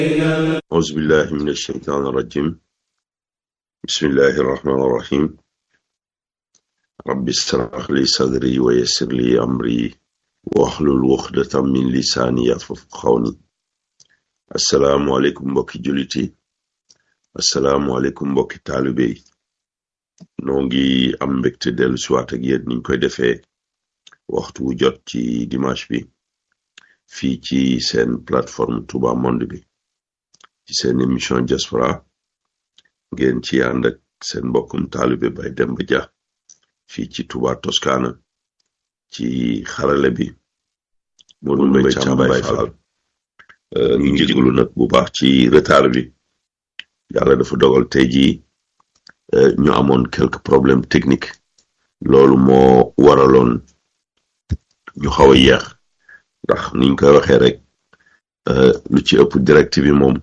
أعوذ بالله من الشيطان الرجيم بسم الله الرحمن الرحيم رب اشرح لي صدري ويسر لي أمري واحلل عقدة من لساني يفقهوا قولي السلام عليكم mbokki jullit yi assalaamu aleykum mbokki taalibe yi noo ngi am mbégte dellu siwaat ak yéen niñ koy defee waxtu wu jot ci dimanche bi fii ci seen plateforme Touba Monde bi ci seen émission diaspora ngeen ci ànd ak seen mbokkum taalibe Baye Demba Dia fii ci Touba Toscana ci xarale bi Modou Mbaye Thiam Baye Fall ñu ngi jégalu nag bu baax ci retard bi yàlla dafa dogal tey jii ñu amoon quelques problèmes techniques loolu moo waraloon ñu xaw a yéex ndax niñ koy waxee rek lu ci ëpp direct bi moom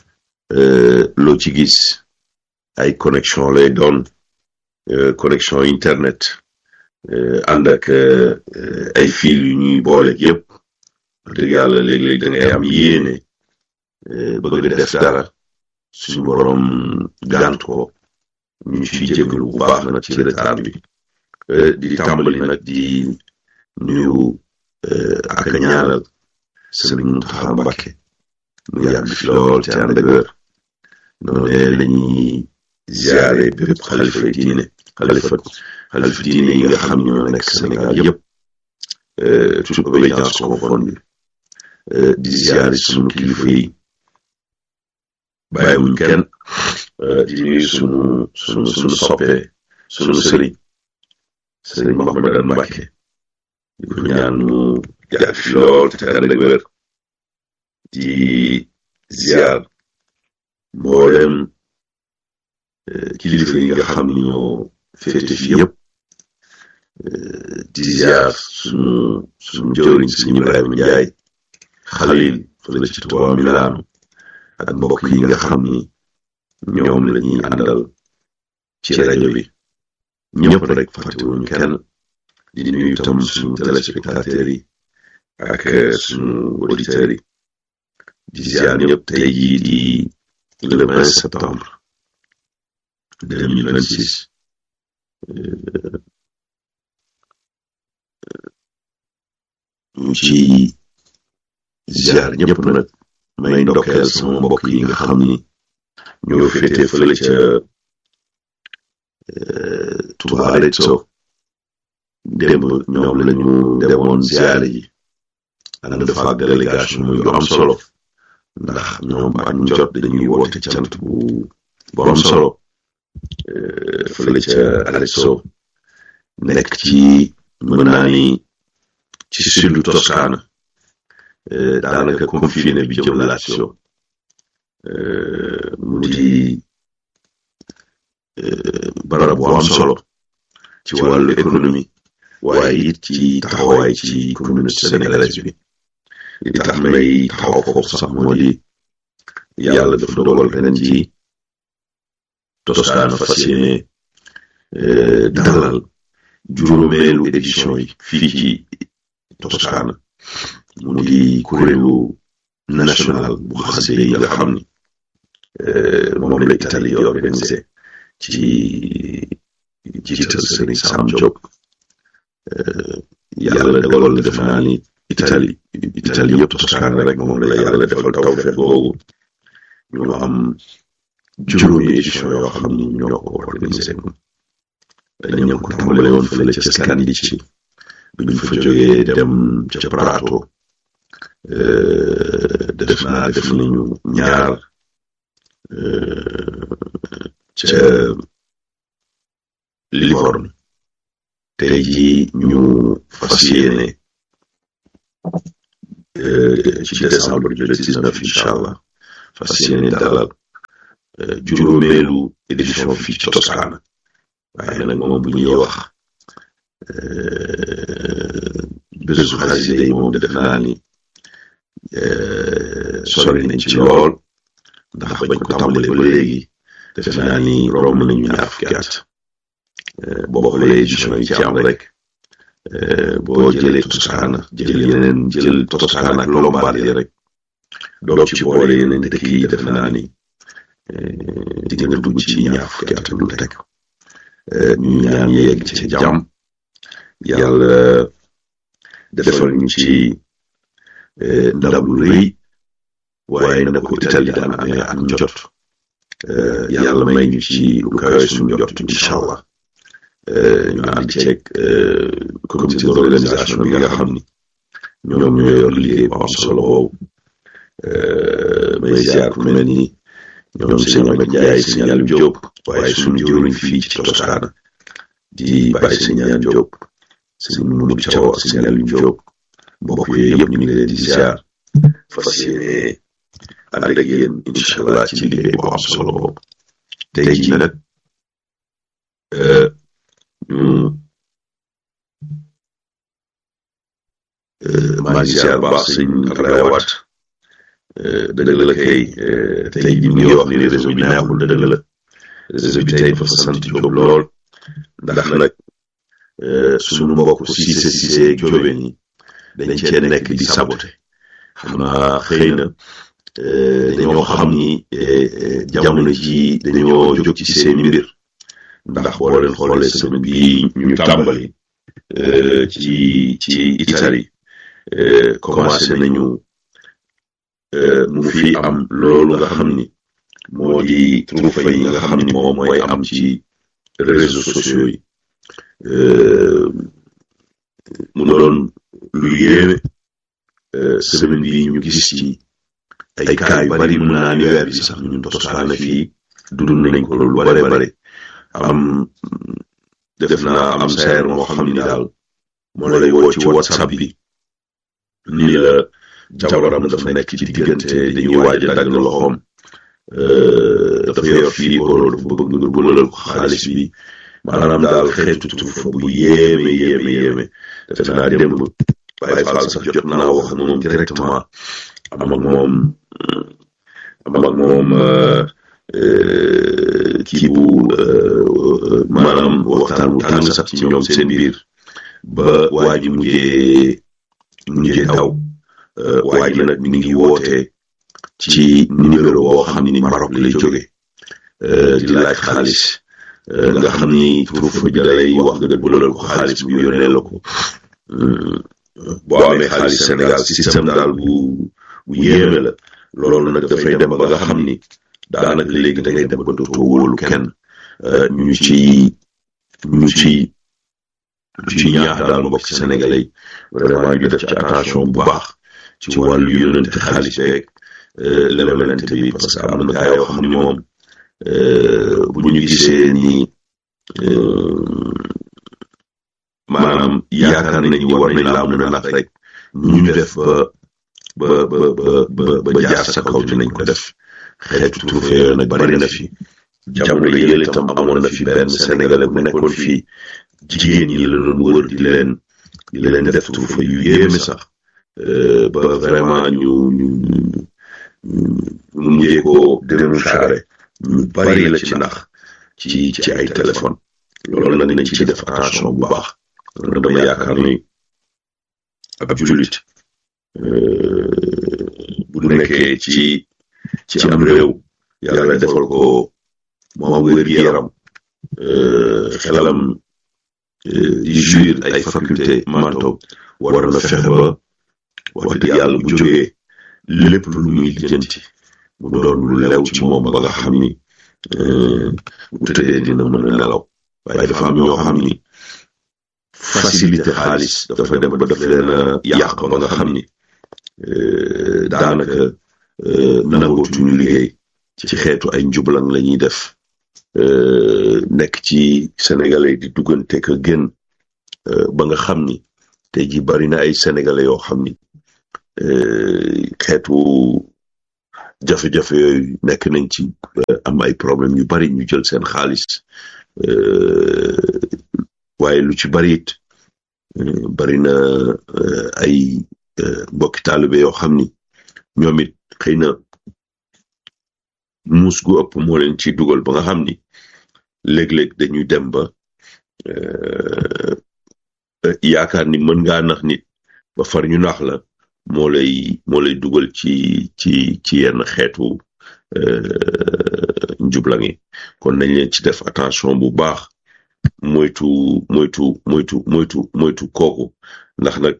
loo ci gis ay connexion lay doon connexion internet ànd ak ay fil yu ñuy boole yëpp wax dëgg yàlla léeg-léeg da ngay am yéene bëgg def dara suñu borom gànt ko ñu ciy jégalu bu baax nag ci retard bi di tàmbali nag di nuyu ak a ñaanal sëriñ Muntaxa Mbàkke mu yàgg fi lool te ànd ak wér noonu lañuy ziare bépp xalifa diine xalifa xalifa diine yi nga xam ñoo nekk Sénégal yëpp toute obédience confondue di ziare sunu kilifa yi bàyyiwuñ kenn di nuyu sunu sunu sunu soppe sunu sëriñ sëriñ Mouhamadan Mbàkke di ko ñaan mu yàgg fi lool te ànd ak wér di ziar mboolem kilifa yi nga xam ni ñoo féete fi yëpp di ziar sunu sunu jëwriñ sëñ Ibrahima Njaay xalil fële ci Tuubaa Milaanu ak mbokk yi nga xam ni ñoom la ñuy àndal ci rajo bi ñëpp rek fàttewuñu kenn di nuyu itam suñu téléspectateurs yi ak suñu auditeurs yi di ziar ñëpp tey jii di le 20 septembre 2026 ñu ci ziar ñëpp nag may ndokkeel sama mbokk yi nga xam ni ñoo féete fële ca Touba Arezzo démb ñoom lañu demoon ziare yi ànd fa ak délégation yu am solo ndax ñoom ak ñu jot dañuy woote cant bu bu am solo fële ca Arezzo nekk ci mën naa ni ci sud Toscana daanaka confiné bi jëm Lazio mu di barab bu am solo ci wàllu économie waaye it ci taxawaay ci communauté sénégalaise bi li tax may taxaw foofu sax moo di yàlla dafa dogal ren ci Toscana fas yéene dalal juróomeelu édition yi fii ci Toscana mu di kuréelu national bu xasida yi nga xam ni moom la Italie organisé ci jiital Sëriñ Sam Diop yàlla dogal na def naa ni Italie Italie yëpp Toscana rek moom la yàlla defal tawfeex boobu ñu am juróomi édition yoo xam ni ñoo ko organisé dañu ko tàmbale woon fële ca Scandicci bi ñu fa jógee dem ca Prato def naa def nañu ñaar ca Livorno tey jii ñu fas yéene ci décembre bi le 19 incha allah fas yéene dalal juróomeelu édition fii ci Toscana waaye nag moom bu ñuy wax bésu xasida yi moom def naa ni sori nañ ci lool ndax bañ ko tàmbalee ba léegi def naa ni romb nañu ñaar fukki at boo xoolee édition yi ci am rek boo jëlee Toscana jël yeneen jël Toscana ak Lombardie rek doog ci boole yeneen dëkk yi defe naa ni di nga dugg ci ñaar fukki at lu teg ñu ñaan yegg ci jàmm yàlla defal ñu ci ndam lu rëy waaye na ko Italie daan amee ak njot yàlla may ñu ci lu kawe suñu jot incha allah ñu ànd ceeg comité d'organisation bi nga xam ni ñoom ñoo yor liggéey bu am solo boobu may ziar ku mel ni ñoom sëñ Amath Ndiaye sëñ Aliou Diop waaye suñu jëwriñ fii ci Toscana di bàyyi sëñ Aliou Diop sëñ Moudou Thiaw ak sëñ Aliou Diop mbokk yooyu yëpp ñu ngi leen di ziar fas yéene ànd ak yéen incha allah ci liggéey bu am solo boobu tey jii nag ñu maa ngi ziar baax sëñ Abdoulaye Wade dëgg la kay tey jii mi ngi wax ni réseau bi neexul dëgg la réseau bi tey fa sant Jóob lool ndax nag suñu mbokk Cissé Cissé jóobe ni dañ cee nekk di saboté xam naa xëy na dañoo xam ni jamono ji dañoo jóg ci seeni mbir ndax boo leen xoolee semaine bi ñu tàmbali ci ci Italie commencé nañu mu fi am loolu nga xam ni moo di troufa yi nga xam ni moom mooy am ci réseaux sociaux yi mu doon lu yéeme semaine bi ñu gis ci ay cas yu bari mun naa ni weer bi sax ñun Toscana fii dund nañ ko loolu bare bare am def naa am sayer moo xam ni daal moo lay woo ci whatsapp bi nii la jabaram dafa nekk ci diggante dañuy waaj a dagg loxoom dafa yor fii oro dafa bëgg nga bëlal ko xaalis bi maanaam daal xeetu tufa bu yéeme yéeme yéeme defe naa démb Baye Fall sax jot naa wax ak moom directement am ak moom am ak moom kii bu maanaam waxtaan wu tàng sax ci ñoom seen biir ba waa ji mujjee mujjee daw waa ji nag mi ngi woote ci numéro boo xam ni Maroc lay jóge di laaj xaalis nga xam ni turufa ji dalay wax nga bulal ko xaalis bu yónnee la ko boo amee xaalis Sénégal système daal bu bu yéeme la loolu nag dafay dem ba nga xam ni daanaka léegi da ngay dem ba dootoo wóolu kenn ñu ci ñu ci ñu ci ñaax daal mbokk ci sénégalais yi vraiment ñu def ci attention bu baax ci wàllu yónnante xaalis beeg lebalante bi parce que am na gaa yoo xam ni moom bu ñu gisee ni maanaam yaakaar nañ ni war nañ laa mën a nax rek ñu def ba ba ba ba ba jaar sa kaw dinañ ko def xeetu tuufe yooyu nag bari na fi jamono yële itam amoon na fi benn sénégalais bu nekkoon fii jigéen ñi la doon wër di leen di leen def tuufa yu yéeme sax ba vraiment ñu ñu ñu mujjee ko dénoncer ñu bari la ci ndax ci ci ay téléphone loolu nag nañ ci def attention bu baax dama yaakaar ni ab jullit bu nekkee ci ci am réew yàlla defal ko moom wér gi yaram xelam di jouir ay faculté mentaux war na fexe ba wax dëgg yàlla bu jógee lépp lu muy lijjanti mu doon lu lew ci moom ba nga xam ni bu tëddee dina mën a nelaw waaye dafa am ñoo xam ni facilité xaalis dafa dem ba daf leen a yàq ba nga xam ni daanaka nangootuñu liggéey ci xeetu ay njublang la ñuy def nekk ci sénégalais di duggante ka génn ba nga xam ni tey ji bari na ay sénégalais yoo xam ni xeetu jafe-jafe yooyu nekk nañ ci am ay problème yu bari ñu jël seen xaalis waaye lu ci bari it bari na ay mbokki taalibe yoo xam ni ñoom it xëy na muus gu ëpp moo leen ci dugal ba nga xam ni léeg-léeg dañuy dem ba yaakaar ni mën ngaa nax nit ba far ñu nax la moo lay moo lay dugal ci ci ci yenn xeetu njublang yi kon nañ leen ci def attention bu baax moytu moytu moytu moytu moytu kooku ndax nag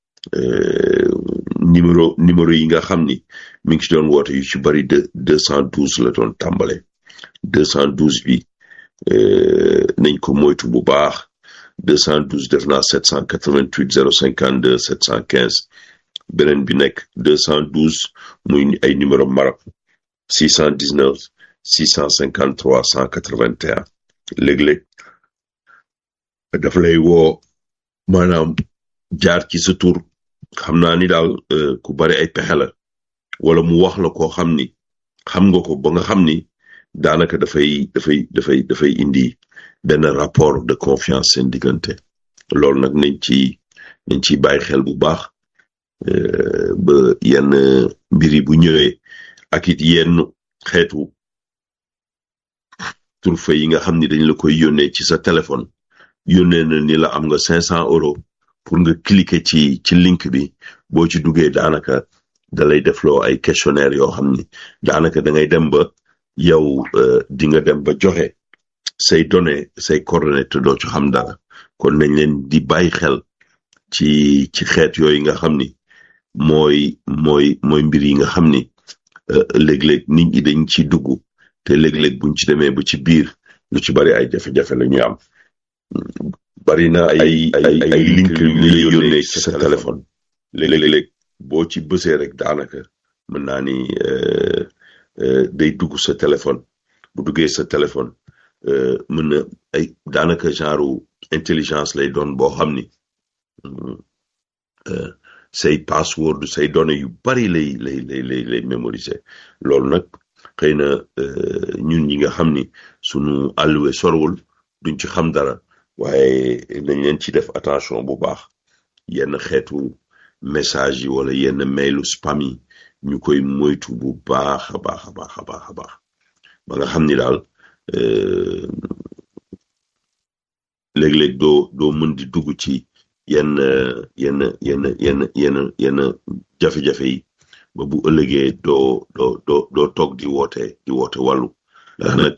numéro numéro yi nga xam ni mi ngi ci doon woote yu ci bari de deux cent douze la doon tàmbale deux cent douze bi nañ ko moytu bu baax deux cent douze def naa sept cent quatre-vingt-huit zéro cinquante deux sept cent quinze beneen bi nekk deux cent douze muy ay numéro Maroc six cent dix-neuf six cent cinquante-trois cent quatre-vingt-un léeg-léeg daf lay woo maanaam jaar ci sa tur xam naa ni daal ku bari ay pexe la wala mu wax la koo xam ni xam nga ko ba nga xam ni daanaka dafay dafay dafay dafay indi benn rapport de confiance seen diggante loolu nag nañ ci nañ ciy bàyyi xel bu baax ba yenn mbiri bu ñëwee ak it yenn xeetu turfe yi nga xam ni dañ la koy yónnee ci sa téléphone yónnee na ni la am nga cinq cent euros pour nga cliquer ci ci link bi boo ci duggee daanaka da lay defloo ay questionnaire yoo xam ni daanaka da ngay dem ba yow di nga dem ba joxe say données say coordonnées te doo ci xam dara kon nañ leen di bàyyi xel ci ci xeet yooyu nga xam ni mooy mooy mooy mbir yi nga xam ni léeg-léeg nit ñi dañ ci dugg te léeg-léeg buñ ci demee ba ci biir lu ci bari ay jafe-jafe la ñuy am bari na ay ay ay link yu lay yónnee ci sa téléphone léeg-léeg boo ci bësee rek daanaka mën naa ni day dugg sa téléphone bu duggee sa téléphone mën na ay daanaka genre intelligence lay doon boo xam ni say password say données yu bari lay lay lay lay lay mémoriser loolu nag xëy na ñun ñi nga xam ni sunu àlluwe sorwul duñ ci xam dara waaye nañ leen ci def attention bu baax yenn xeetu message yi wala yenn mailu spam yi ñu koy moytu bu baax a baax a baax a baax a baax ba nga xam ni daal léeg-léeg doo doo mën di dugg ci yenn yenn yenn yenn yenn yenn jafe-jafe yi ba bu ëllëgee doo doo doo doo toog di woote di woote wàllu ndax nag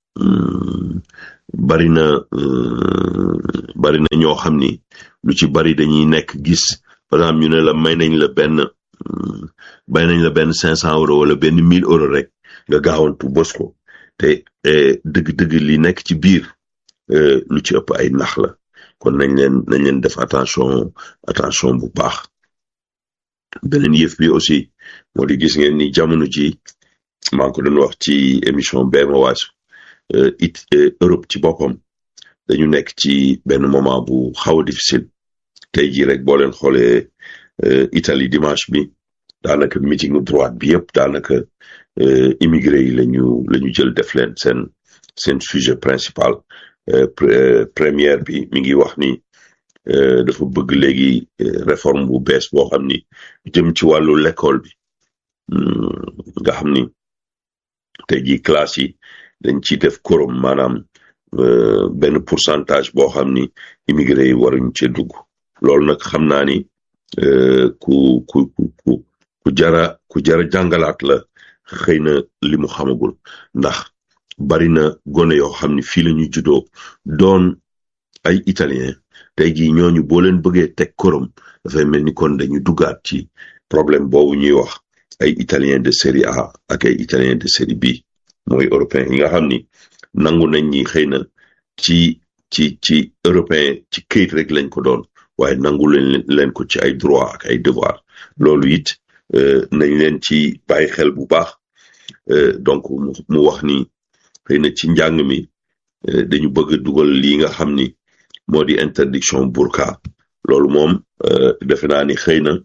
bari na bari na ñoo xam ni lu ci bari dañuy nekk gis par exemple ñu ne la may nañ la benn may nañ la benn cinq cent euros wala benn mille euros rek nga gaawantu bës ko te dëgg-dëgg li nekk ci biir lu ci ëpp ay nax la kon nañ leen nañ leen def attention attention bu baax beneen yëf bi aussi moo di gis ngeen ni jamono ji maa ngi ko doon wax ci émission benn waasu it Europe ci boppam dañu nekk ci benn moment bu xaw a difficile tey jii rek boo leen xoolee Italie dimanche bi daanaka meeting droite bi yëpp daanaka immigré yi lañu la ñu jël def leen seen seen sujet principal première bi mi ngi wax ni dafa bëgg léegi réforme bu bees boo xam ni jëm ci wàllu l'école bi nga xam ni tey jii classe yi dañ ciy def korom maanaam benn pourcentage boo xam ni immigré yi waruñ cee dugg loolu nag xam naa ni ku ku ku ku jara ku jara jàngalaat la xëy na li mu xamagul ndax bari na gone yoo xam ni fii la ñu juddoo doon ay italien tey jii ñooñu boo leen bëggee teg korom dafay mel ni kon dañu duggaat ci problème boobu ñuy wax ay italien de série A ak ay italien de série B mooy européen yi nga xam ni nangu nañ ñi xëy na ci ci ci européen ci këyit rek lañ ko doon waaye nangu leen leen ko ci ay droit ak ay devoir loolu it nañ leen ci bàyyi xel bu baax donc mu wax ni xëy na ci njàng mi dañu bëgg dugal lii nga xam ni moo di interdiction burqa loolu moom defe naa ni xëy na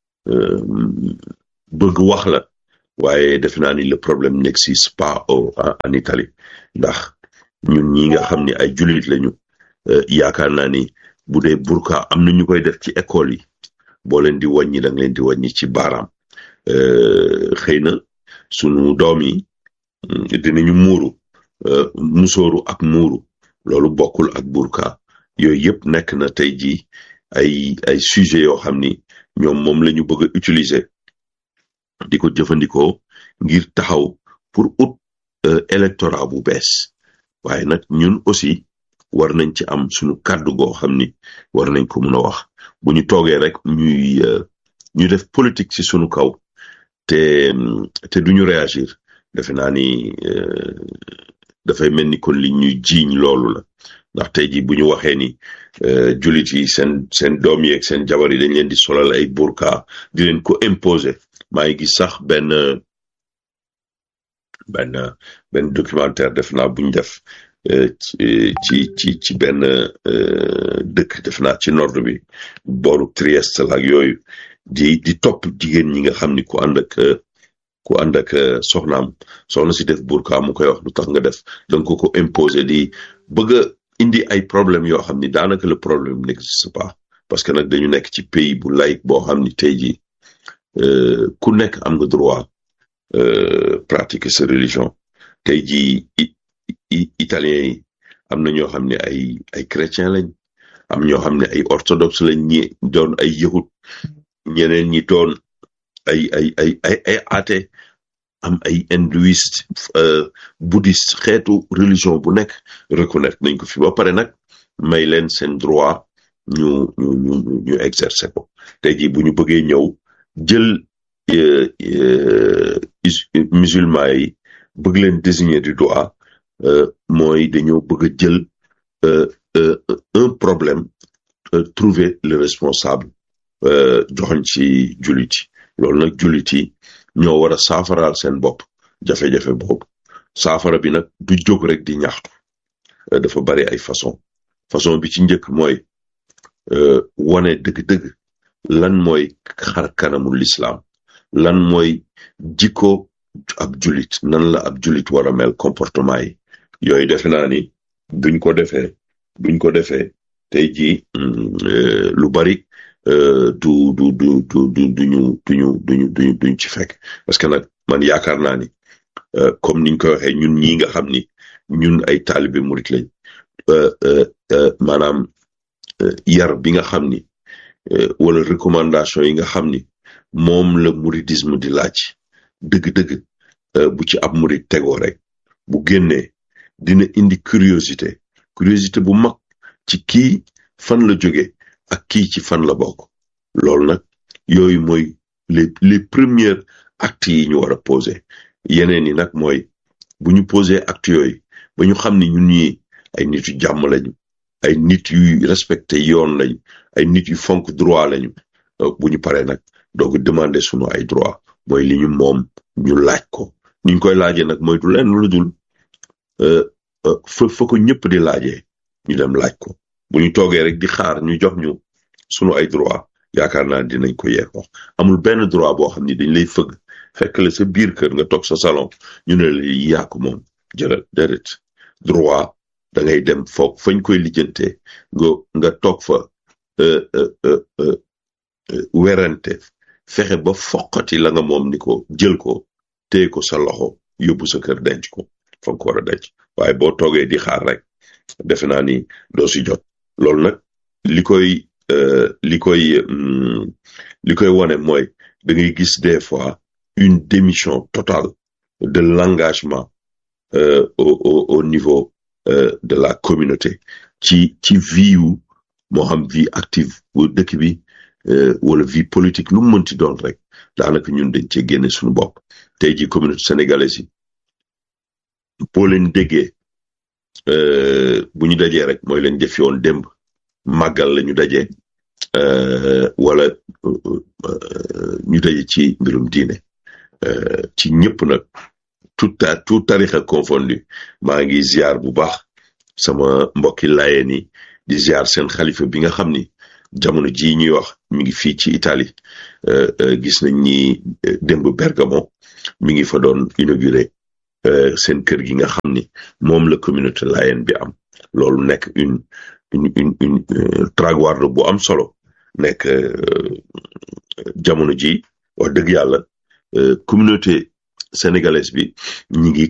bëgg wax la waaye defe naa ni le problème n'existe pas au en Italie ndax ñun ñi nga xam ni ay jullit lañu yaakaar naa ni bu dee burqa am na ñu koy def ci école yi boo leen di wàññi da nga leen di wàññi ci baaraam xëy na sunu doom yi dinañu muuru musóoru ak muuru loolu bokkul ak burqa yooyu yëpp nekk na tey jii ay ay sujet yoo xam ni ñoom moom la ñu bëgg a utiliser di ko jëfandikoo ngir taxaw pour ut électorat bu bees waaye nag ñun aussi war nañ ci am suñu kàddu goo xam ni war nañ ko mun a wax bu ñu toogee rek ñuy ñu def politique ci suñu kaw te te duñu réagir defe naa ni dafay mel ni kon li ñuy jiiñ loolu la ndax tey jii bu ñu waxee ni jullit yi seen seen doom yi ak seen jabar yi dañ leen di solal ay burka di leen ko imposer maa ngi gis sax benn benn benn documentaire def naa buñ def ci ci ci benn dëkk def naa ci nord bi booru Trieste la ak yooyu di di topp jigéen ñi nga xam ni ku ànd ak ku ànd ak soxnaam soxna si def burka mu koy wax lu tax nga def donc ko imposer di bëgg a indi ay problème yoo xam ni daanaka le problème n'existe pas parce que nag dañu nekk ci pays bu laïque boo xam ni tey jii ku nekk am nga droit pratiquer sa religion tey jii italien yi am na ñoo xam ne ay ay chrétien lañ am ñoo xam ne ay orthodoxe lañ ñi doon ay yahud ñeneen ñi doon ay ay ay ay ay athée am ay hindouiste bouddhiste xeetu religion bu nekk reconnaître nañ ko fi ba pare nag may leen seen droit ñu ñu ñu ñu exercer ko tey jii bu ñu bëggee ñëw jël musulman yi bëgg leen désigner du doigt mooy dañoo bëgg a jël un problème trouver le responsable joxoñ ci jullit yi loolu nag jullit yi ñoo war a saafaraal seen bopp jafe-jafe boobu saafara bi nag du jóg rek di ñaxtu dafa bari ay façon façon bi ci njëkk mooy wane dëgg-dëgg lan mooy xar kanamu lislaam lan mooy jikko ab jullit nan la ab jullit war a mel comportement yi yooyu defe naa ni duñ ko defee duñ ko defee tey jii lu bari du du du du du duñu duñu duñu duñu duñ ci fekk parce que nag man yaakaar naa ni comme niñ koy waxee ñun ñi nga xam ni ñun ay taalibe murit lañ maanaam yar bi nga xam ni wala recommandation yi nga xam ni moom la muridisme di laaj dëgg-dëgg bu ci ab murid tegoo rek bu génnee dina indi curiosité curiosité bu mag ci kii fan la jóge ak kii ci fan la bokk loolu nag yooyu mooy les les premiers actes yi ñu war a poser yeneen yi nag mooy bu ñu poser actes yooyu ba ñu xam ni ñun ñi ay nit yu jàmm lañu ay nit yu respecté yoon lañu ay nit yu fonk droit lañu bu ñu paree nag doog demander sunu ay droit mooy li ñu moom ñu laaj ko ni ñu koy laajee nag mooy du leen lu dul fa fa ko ñëpp di laajee ñu dem laaj ko bu ñu toogee rek di xaar ñu jox ñu sunu ay droit yaakaar naa dinañ ko yeex wax amul benn droit boo xam ni dañ lay fëgg fekk la sa biir kër nga toog sa salon ñu ne la yaa ko moom jëlal déedéet droit da ngay dem foog fañ koy lijjantee nga nga toog fa werante fexe ba foqati la nga moom ni ko jël ko téye ko sa loxo yóbbu sa kër denc ko fa nga ko war a denc waaye boo toogee di xaar rek defe naa ni doo si jot loolu nag li koy li koy li koy wane mooy da ngay gis des fois une démission totale de l'engagement au au au niveau de la communauté ci ci vie wu moo xam vie active bu dëkk bi wala vie politique lu mu mënti doon rek daanaka ñun dañ cee génne suñu bopp tey ji communauté sénégalaise yi boo leen déggee bu ñu dajee rek mooy leen jëf yoon démb màggal la ñu dajee wala ñu daje ci mbirum diine ci ñëpp nag tout ta tout tarixa confondu maa ngi ziar bu baax sama mbokki laayeen yi di ziar seen xalifa bi nga xam ni jamono ji ñuy wax mi ngi fii ci Italie gis nañ ni démb Bergamo mi ngi fa doon inauguré seen kër gi nga xam ni moom la communauté laayeen bi am loolu nekk une une une une traguardo bu am solo nekk jamono ji wax dëgg yàlla communauté sénégalaise bi ñi ngi